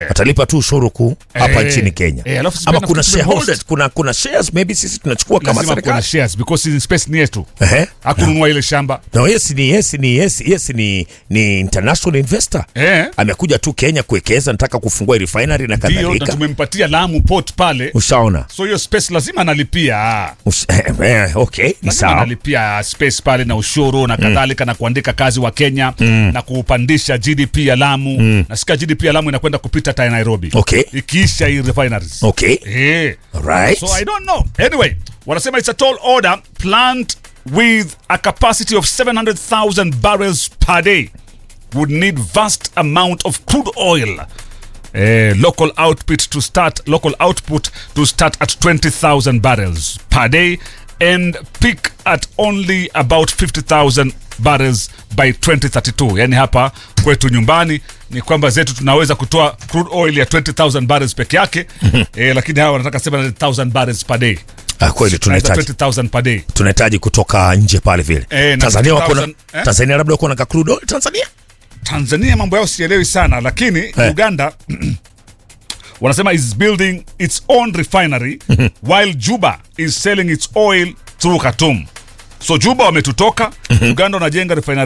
atalipa tu ushuru kuu hapa Eh, nchini Kenya eh, alafu sisi ama pia kuna nafikiri shareholders, kuna, kuna shares maybe sisi tunachukua kama lazima kuna serikali shares because in space ni yetu Ehe. hakununua ile shamba No, yes ni yes ni yes yes ni ni international investor eh, amekuja tu Kenya kuwekeza, nataka kufungua refinery na ndio na kadhalika. tumempatia Lamu port pale, Ushaona? so hiyo space lazima analipia Ush, eh, eh, okay, ni lazima sawa. analipia space pale na ushuru na kadhalika na kuandika kazi wa Kenya na kupandisha GDP ya Lamu nasikia GDP ya Lamu inakwenda kupita hata ya Nairobi Okay. ikiisha hii refineries Okay. eh. Alright. So I don't know. Anyway, wanasema it's a tall order plant with a capacity of 700,000 barrels per day would need vast amount of crude oil. Eh, local output to start local output to start at 20,000 barrels per day and peak at only about 50,000 barrels by 2032. Yani hapa kwetu nyumbani ni kwamba zetu tunaweza kutoa crude oil ya 20,000 barrels peke yake eh, lakini hawa wanataka 700,000 barrels per day. Ah, kweli Tunaweza tunahitaji 20,000 per day. tunahitaji kutoka nje pale vile. Eh, na Tanzania wako na 50,000, eh? Tanzania labda wako na ka crude oil Tanzania? Tanzania mambo yao sielewi sana lakini Uganda wanasema is building its own refinery while Juba is selling its oil through Khartoum. So Juba wametutoka, Uganda wanajenga refinery